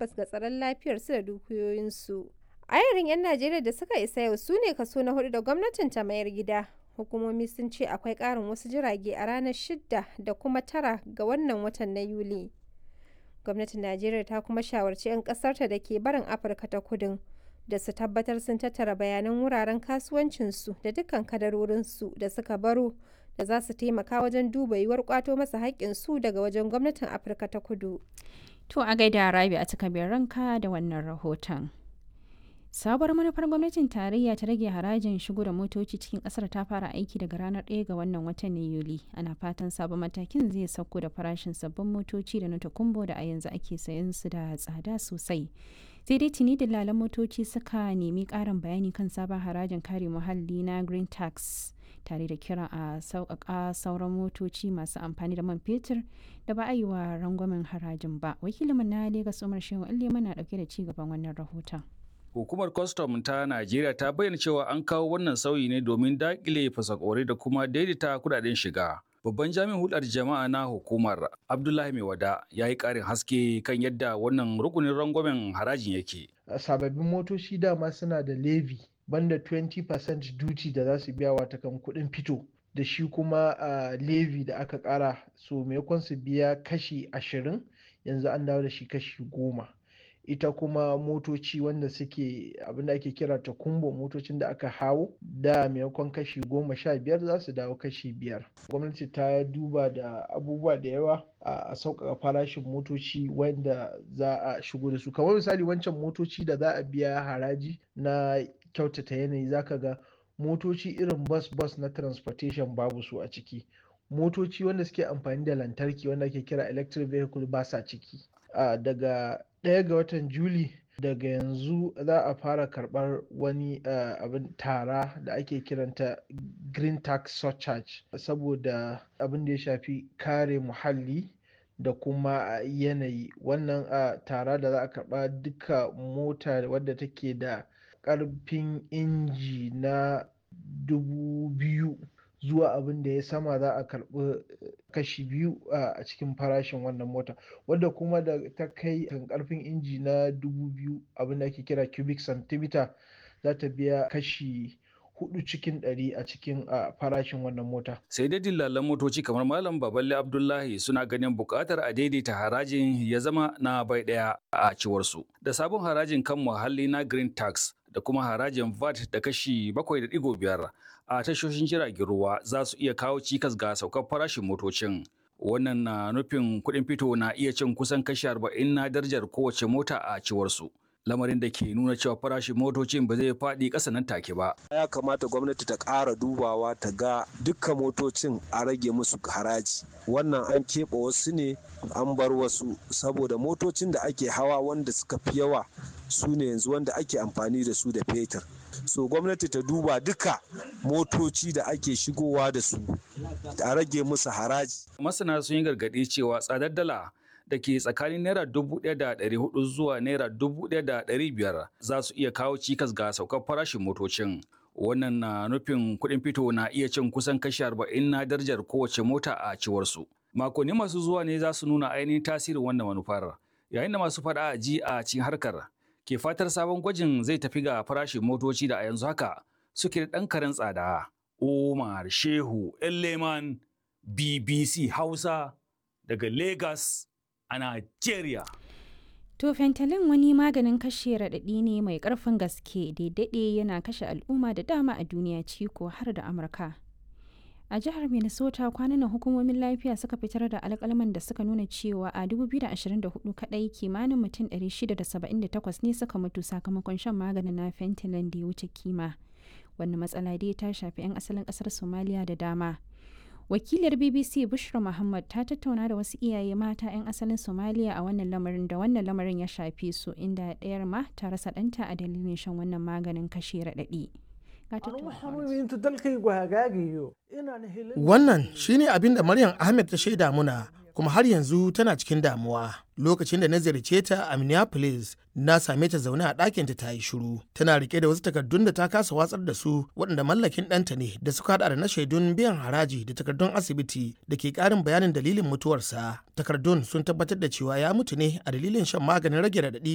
tabbas ga tsaron lafiyarsu da dukiyoyinsu. Ayarin 'yan Najeriya da suka isa yau su ne kaso na hudu da gwamnatin ta mayar gida. Hukumomi sun ce akwai ƙarin wasu jirage a ranar shidda da kuma tara ga wannan watan na Yuli. Gwamnatin Najeriya ta kuma shawarci 'yan ƙasarta da ke barin Afirka ta kudin da su tabbatar sun tattara bayanan wuraren kasuwancinsu da dukkan kadarorinsu da suka baro da za su taimaka wajen duba yiwuwar kwato masa haƙƙinsu daga wajen gwamnatin Afirka ta kudu. To a gaida Rabi a cika ranka da wannan rahoton. Sabuwar manufar gwamnatin tarayya ta rage harajin shigo da motoci cikin kasar ta fara aiki daga ranar 1 ga wannan watan na Yuli. Ana fatan sabon matakin zai sauko da farashin sabbin motoci da na takumbo da a yanzu ake sayan su da tsada sosai. Sai dai tuni dillalan motoci suka nemi ƙarin bayani kan sabon harajin kare muhalli na Green Tax. tare da kira a sauƙaƙa sauran motoci masu amfani da man fetur da ba a yi wa rangwamen harajin ba wakilinmu na Legas Umar Shehu Allema na ɗauke da ci gaban wannan rahoton. Hukumar kwastam ta Najeriya ta bayyana cewa an kawo wannan sauyi ne domin daƙile fasakore da kuma daidaita kudaden shiga. Babban jami'in hulɗar jama'a na hukumar Abdullahi Maiwada ya yi ƙarin haske kan yadda wannan rukunin rangwamen harajin yake. Sababbin motoci dama suna da levy banda 20% duty da za su biya wata kan kuɗin fito da shi kuma uh, levy da aka ƙara so maimakon su biya kashi ashirin yanzu an dawo da shi kashi goma ita kuma motoci wanda suke abinda ake kira ta kumbo motocin da aka hawo da maimakon kashi goma sha biyar za su dawo kashi biyar gwamnati ta duba da abubuwa da yawa a sauƙaƙa farashin motoci wanda za a shigo da su kamar misali wancan motoci da za a biya haraji na kyautata yanayi zaka ga motoci irin bus bus na transportation babu su a ciki motoci wanda suke amfani da lantarki wanda ake kira electric vehicle ba sa ciki uh, daga ɗaya ga watan juli daga yanzu za a fara karɓar wani uh, abin tara da ake kiranta green tax surcharge saboda abin da ya shafi kare muhalli da kuma yanayi wannan uh, tara da za a karɓa duka mota wadda take da ƙarfin inji na dubu biyu zuwa abin da ya sama za a karɓi kashi biyu a cikin farashin wannan mota wadda kuma da ta kai kan ƙarfin inji na dubu biyu abin da ake kira cubic centimeter za ta biya kashi hudu cikin ɗari a cikin farashin wannan mota. Sai dai dillalan motoci kamar Malam Baballe Abdullahi suna ganin buƙatar a daidaita harajin ya zama na bai ɗaya a ciwarsu. Da sabon harajin kan muhalli na Green Tax da kuma harajin VAT da kashi 7.5 a tashoshin jiragen ruwa za su iya kawo cikas ga saukar farashin motocin. Wannan na nufin kuɗin fito na iya cin kusan kashi 40 na darajar kowace mota a ciwarsu. lamarin da ke nuna cewa farashin motocin ba zai faɗi ƙasa nan take ba. Ya kamata gwamnati ta ƙara dubawa ta ga dukkan motocin a rage musu haraji. Wannan an keɓe wasu ne an bar wasu saboda motocin da ake hawa wanda suka fi yawa su ne yanzu wanda ake amfani da su da fetur. So gwamnati ta duba duka motoci da ake shigowa da su a rage musu haraji. Masana sun yi gargaɗi cewa tsadar dala da ke tsakanin naira dubu ɗaya da ɗari hudu zuwa naira dubu ɗaya da ɗari biyar za su iya kawo cikas ga saukar farashin motocin. Wannan na nufin kuɗin fito na iya cin kusan kashi arba'in na darajar kowace mota a ciwarsu. Makonni masu zuwa ne za su nuna ainihin tasirin wannan manufar. Yayin da masu faɗa a ji a cikin harkar ke fatar sabon gwajin zai tafi ga farashin motoci da a yanzu haka suke da ɗan karen tsada. Umar Shehu Elleman BBC Hausa daga Lagos a Najeriya. To fentanyl wani maganin kashe raɗaɗi ne mai ƙarfin gaske da daɗe yana kashe al'umma da dama a duniya ciko har da Amurka. A jihar Minnesota kwanan hukumomin lafiya suka fitar da alƙalman da suka nuna cewa a 2024 kaɗai kimanin mutum 678 ne suka mutu sakamakon shan maganin na fentanyl da ya wuce kima. Wannan matsala dai ta shafi 'yan asalin ƙasar Somalia da dama. wakilar bbc bushra muhammad ta tattauna da wasu iyaye mata 'yan asalin somaliya a wannan lamarin da wannan lamarin ya shafe su inda ɗayar ma ta rasa ɗanta a dalilin shan wannan maganin kashe raɗaɗi wannan shine abin da maryam ahmed ta shaida muna kuma har yanzu tana cikin damuwa lokacin da na ziyarce ta a minneapolis na same ta zaune a ɗakinta ta yi shiru tana rike da wasu takardun da ta kasa watsar da su waɗanda mallakin ɗanta ne da suka haɗa da na shaidun biyan haraji da takardun asibiti da ke ƙarin bayanin dalilin mutuwarsa takardun sun tabbatar da cewa ya mutu ne a dalilin shan maganin rage raɗaɗi